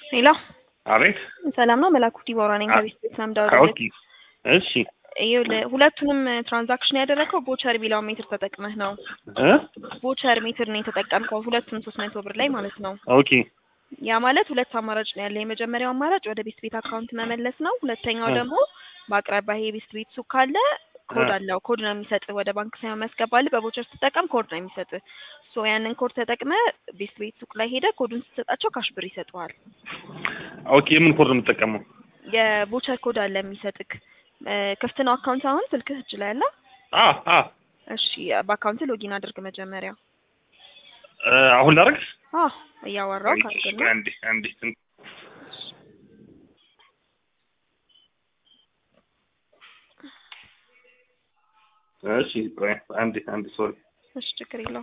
ሄሎ አቤት ሰላም ነው። መላኩ ዲቦራ ነኝ ከቤት ቤት ነው የምደውልልህ። ኦኬ እሺ ይኸውልህ ሁለቱንም ትራንዛክሽን ያደረግከው ቦቸር ቢላው ሜትር ተጠቅመህ ነው። እ ቦቸር ሜትር ነው የተጠቀምከው ሁለቱም ሶስት መቶ ብር ላይ ማለት ነው። ኦኬ ያ ማለት ሁለት አማራጭ ነው ያለ። የመጀመሪያው አማራጭ ወደ ቤስት ቤት አካውንት መመለስ ነው። ሁለተኛው እ ደግሞ በአቅራቢያ የቤስት ቤት ሱቅ ካለ ኮድ እ አለው። ኮድ ነው የሚሰጥህ። ወደ ባንክ ሳይሆን የሚያስገባልህ በቦቸር ስትጠቀም ኮድ ነው የሚሰጥህ። ሶ ያንን ኮድ ተጠቅመህ ቤስት ቤት ሱቅ ላይ ሄደህ ኮዱን ስትሰጣቸው ካሽ ብር ይሰጡሃል። ኦኬ የምን ኮድ ነው የምጠቀመው? የቦቸር ኮድ አለ የሚሰጥክ። እ ክፍት ነው አካውንት አሁን ስልክህ እጅ ላይ አለ? አ አ እሺ በአካውንት ሎጊን አድርግ መጀመሪያ። እ አሁን ላደርግ አዎ እያወራው ካርግና አንዴ አንዴ እሺ ቆይ አንዴ አንዴ ሶሪ እሺ ችግር የለውም።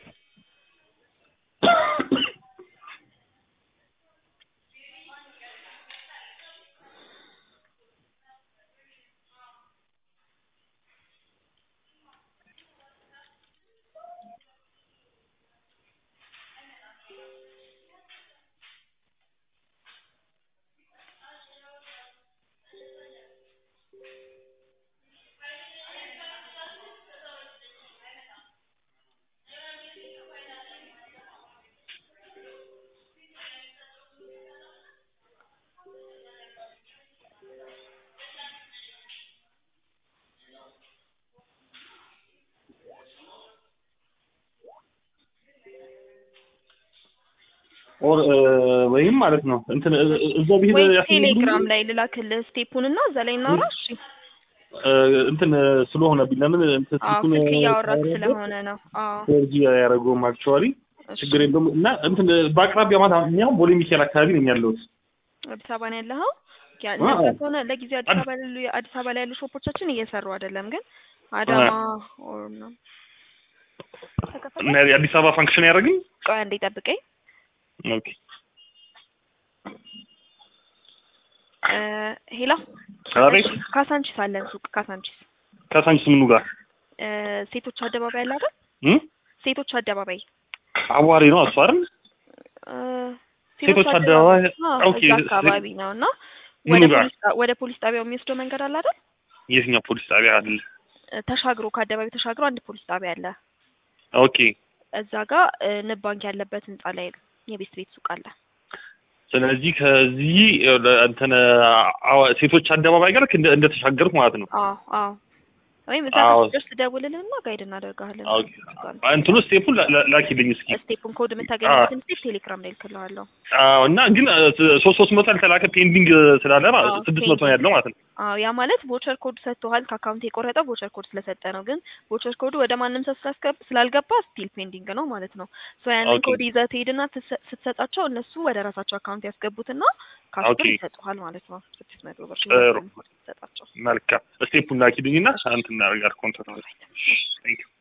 ኦር ወይም ማለት ነው እንትን እ- እ- እዛው ብሄድ ወይ ያስፈልግ ቴሌግራም ላይ ልላክልህ ስቴፑን እና እዛ ላይ እናውራ። እሺ እ፣ እንትን ስለሆነብኝ ለምን እንትን አዎ ስልኩን ስልክ እያወራክ ሳወራበት ስለሆነ ነው። አዎ ፎርጂ ያደረገውም አክቹዋሊ እሺ። ችግር የለውም እና እንትን በአቅራቢያ ማለት እኛ ቦሌ ሚካኤል አካባቢ ነኝ ያለሁት አዲስ አበባ ነው ያለኸው? ያ አዎ። እንደዛ ከሆነ ለጊዜው አዲስ አዲስ- አበባ ያሉ አዲስ አበባ ላይ ያሉ ሾፖቻችን እየሰሩ አይደለም፣ ግን አዳማ ኦር ነው እና የአዲስ አበባ ፋንክሽን ያደረግኝ ቆይ አንዴ ጠብቀኝ። ኦኬ እ ሄሎ አቤት እሺ፣ ካሳንቺስ አለን ሱቅ ካሳንቺስ ከሳንቺስ ምኑ ጋር እ ሴቶች አደባባይ አለ አይደል? እም ሴቶች አደባባይ አዋሪ ነው እሱ አይደል እ ሴቶች አደባባይ አዎ፣ ኦኬ እዛ አካባቢ ነው እና ምኑ ወደ ጋር? ፖሊስ ጣ- ወደ ፖሊስ ጣቢያው የሚወስደው መንገድ አለ አይደል? የትኛው ፖሊስ ጣቢያ አለ እ ተሻግሮ ከአደባባይ ተሻግሮ አንድ ፖሊስ ጣቢያ አለ። ኦኬ እዛ ጋር እ ንብ ባንክ ያለበት ህንጻ ላይ የቤስት ቤት ሱቅ አለ። ስለዚህ ከዚህ እ፣ እንትን አዋ- ሴቶች አደባባይ ጋር እንደ እንደተሻገርኩ ማለት ነው አዎ አዎ። ወይም እዛ አዎ። ጋር ስትደርስ ደውልልንና ጋይድ እናደርግሃለን። ኦኬ እንትኑ ስቴፑን ላ- ላ- ላኪልኝ እስኪ ስቴፑን ኮድ የምታገኝበትን ስቴፕ ቴሌግራም ላይ ልክልሃለሁ። አዎ እና ግን እ፣ ሶስት ሶስት መቶ ያልተላከ ፔንዲንግ ስላለ ማለት አዎ፣ ስድስት መቶ ነው ያለው ማለት ነው አዎ ያ ማለት ቦቸር ኮድ ሰጥቶሃል። ከአካውንት የቆረጠው ቦቸር ኮድ ስለሰጠ ነው። ግን ቦቸር ኮዱ ወደ ማንም ሰው ስላስገብ ስላልገባ ስቲል ፔንዲንግ ነው ማለት ነው። ሶ ያንን ኦኬ። ኮድ ይዘህ ትሄድና ትሰ- ስትሰጣቸው እነሱ ወደ ራሳቸው አካውንት ያስገቡትና ካሽ ኦኬ። ብር ይሰጡሃል ማለት ነው። ስድስት መቶ ብር ጥሩ። ኮድ ስትሰጣቸው መልካም ስቴፑን ላኪልኝና እንትን እናደርጋለን ኮንታክት ቴንክ ዩ